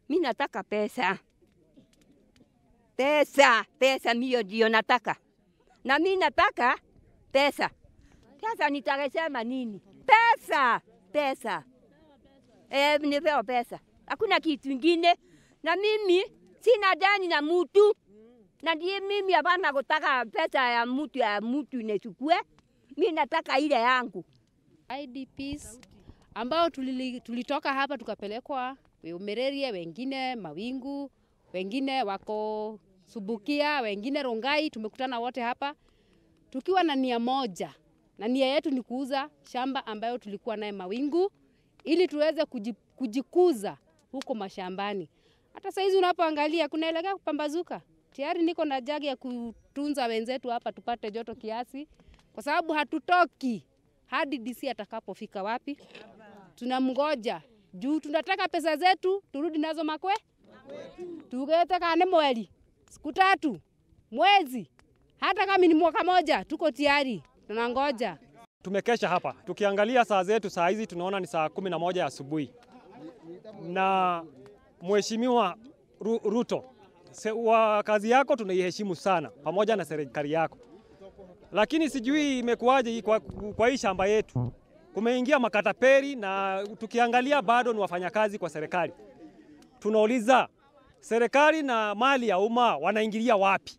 Mi nataka pesa, pesa, pesa, mio ndio nataka, na mi nataka pesa. Sasa nitakasema nini? Pesa, pesa, e, nipewa pesa, hakuna kitu ingine. Na mimi sina deni na mutu, na ndiye mimi hapana kutaka pesa ya mutu ya mutu nichukue. Mi nataka ile yangu. IDPs ambao tulili, tulitoka hapa tukapelekwa Umererie, wengine Mawingu, wengine wako Subukia, wengine Rongai. Tumekutana wote hapa tukiwa na nia moja, na nia yetu ni kuuza shamba ambayo tulikuwa naye Mawingu ili tuweze kuji- kujikuza huko mashambani. Hata saizi unapoangalia kunaelekea kupambazuka. Tayari niko na jagi ya kutunza wenzetu hapa tupate joto kiasi, kwa sababu hatutoki hadi DC atakapofika wapi. Tunamgoja juu tunataka pesa zetu turudi nazo makwe, tugete kane mweli siku tatu mwezi, hata kama ni mwaka moja, tuko tayari, tunangoja. Tumekesha hapa tukiangalia saa zetu, saa hizi tunaona ni saa kumi na moja ya asubuhi, na Mheshimiwa Ru- Ruto, se- wa kazi yako tunaiheshimu sana, pamoja na serikali yako, lakini sijui imekuwaje hii kwa, kwa hii shamba yetu kumeingia makataperi, na tukiangalia bado ni wafanyakazi kwa serikali. Tunauliza serikali na mali ya umma wanaingilia wapi?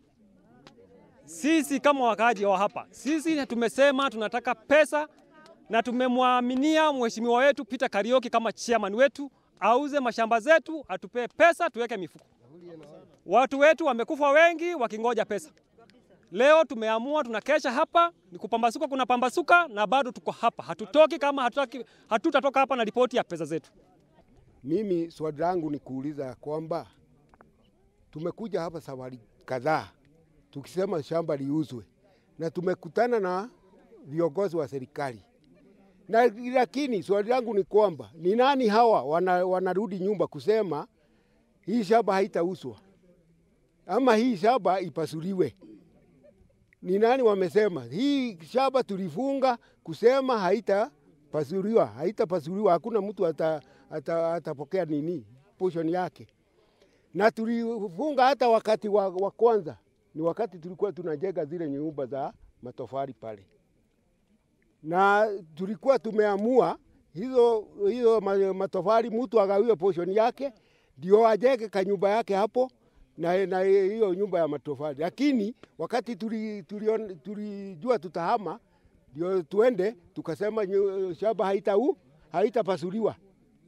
Sisi kama wakaaji wa hapa, sisi tumesema tunataka pesa na tumemwaminia mheshimiwa wetu Peter Karioki kama chairman wetu auze mashamba zetu, atupee pesa tuweke mifuko. Watu wetu wamekufa wengi wakingoja pesa. Leo tumeamua tunakesha hapa, ni kupambasuka, kuna pambasuka na bado tuko hapa, hatutoki kama hatutaki, hatutatoka hapa na ripoti ya pesa zetu. Mimi swali langu ni kuuliza kwamba tumekuja hapa safari kadhaa tukisema shamba liuzwe, na tumekutana na viongozi wa serikali na, lakini swali langu ni kwamba ni nani hawa wana, wanarudi nyumba kusema hii shamba haitauzwa ama hii shamba ipasuliwe? Ni nani wamesema hii shamba tulifunga kusema haitapasuliwa, haitapasuliwa, hakuna mtu ata, ata, atapokea nini portion yake, na tulifunga hata wakati wa, wa kwanza ni wakati tulikuwa tunajenga zile nyumba za matofali pale, na tulikuwa tumeamua hizo hizo ma- matofali mtu agawiwe portion yake ndio ajenge kanyumba yake hapo na, na hiyo nyumba ya matofali, lakini wakati tulijua tuli, tuli tulijua tutahama ndio tuende tukasema nyu- shamba haitau haitapasuliwa.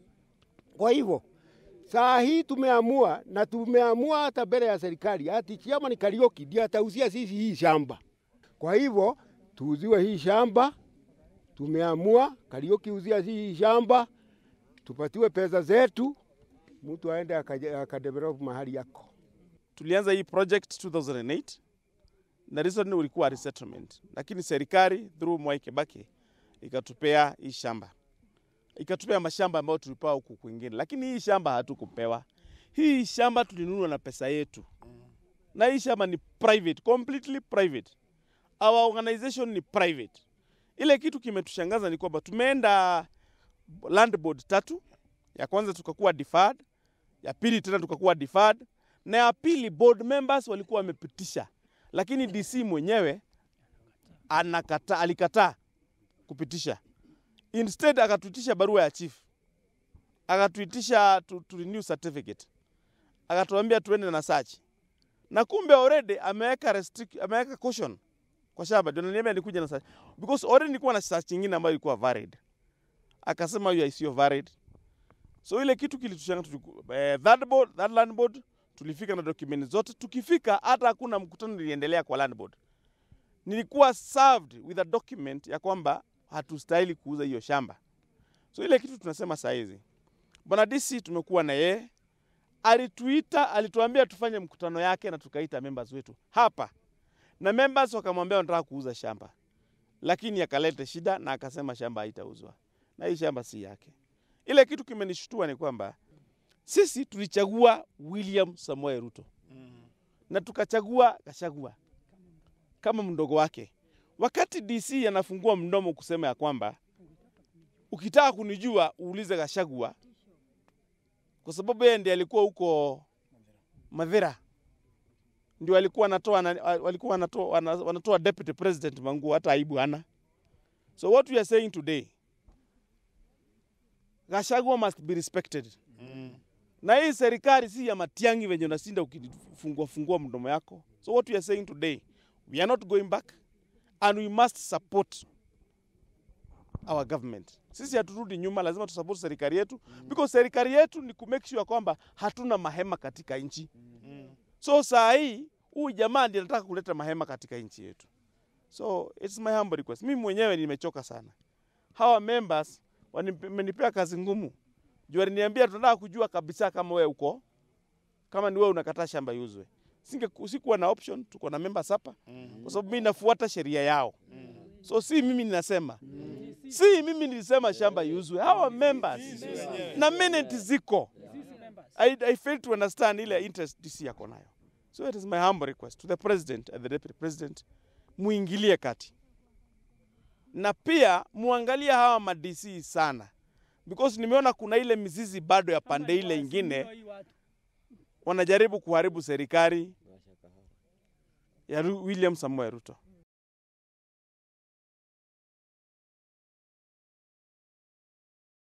Kwa hivyo saa hii tumeamua na tumeamua hata mbele ya serikali ati chama ni Karioki ndio atauzia sisi hii shamba. Kwa hivyo tuuziwe hii shamba, tumeamua Karioki uzia hii shamba, tupatiwe pesa zetu, mtu aende akaje- akadevelop mahali yako. tulianza hii project 2008 na reason ulikuwa resettlement, lakini serikali through Mwai Kibaki ikatupea hii shamba, ikatupea mashamba ambayo tulipewa huku kwingine, lakini hii shamba hatukupewa. Hii shamba tulinunua na pesa yetu, na hii shamba ni private, completely private. Our organization ni private. Ile kitu kimetushangaza ni kwamba tumeenda land board tatu, ya kwanza tukakuwa deferred, ya pili tena tukakuwa deferred, na ya pili board members walikuwa wamepitisha, lakini DC mwenyewe anakata, alikataa kupitisha. Instead akatuitisha barua ya chief, akatuitisha to, to renew certificate, akatuambia tuende na search, na kumbe already ameweka restrict, ameweka caution kwa shamba, ndio naniambia nikuja na search because already nilikuwa na search nyingine ambayo ilikuwa valid, akasema hiyo sio valid. So ile kitu kilitushangaza, tuliku- eh, that board, that land board tulifika na document zote. Tukifika hata hakuna mkutano iliendelea kwa land board. Nilikuwa served with a document ya kwamba hatustahili kuuza hiyo shamba. So ile kitu tunasema saa hizi, bwana DC tumekuwa na yeye, alituita, alituambia tufanye mkutano yake na tukaita members wetu hapa, na members wakamwambia wanataka kuuza shamba, lakini akaleta shida na akasema shamba haitauzwa na hii shamba si yake. Ile kitu kimenishtua ni kwamba sisi tulichagua William Samoei Ruto na tukachagua Gachagua kama mdogo wake. Wakati DC anafungua mdomo kusema ya kwamba ukitaka kunijua uulize Gachagua, kwa sababu yeye ndiye alikuwa huko Madhira, ndio alikuwa anatoa na- walikuwa wanatoa, wana- wanatoa deputy president Manguo, hata aibu hana. So what we are saying today, Gachagua must be respected. Na hii serikali si ya Matiang'i venye unasinda ukifungua fungua mdomo yako. So what we are saying today, we are not going back and we must support our government. Sisi haturudi nyuma, lazima tusupport serikali yetu because serikali yetu ni kumake sure kwamba hatuna mahema katika nchi. So saa hii huyu jamaa ndiye anataka kuleta mahema katika nchi yetu. So it's my humble request. Mimi mwenyewe nimechoka sana. Hawa members wamenipea kazi ngumu. Juu waliniambia tunataka kujua kabisa kama wewe uko kama ni wewe unakataa shamba iuzwe. Singe sikuwa na option, tuko na members hapa kwa sababu mimi nafuata sheria yao. So si mimi ninasema. Si mimi nilisema shamba iuzwe. Hawa members na minute ziko. I, I fail to understand ile interest DC yako nayo. So it is my humble request to the president and the deputy president, muingilie kati na pia muangalie hawa ma DC sana because nimeona kuna ile mizizi bado ya pande ile ingine wanajaribu kuharibu serikali ya Ru- William Samoei Ruto.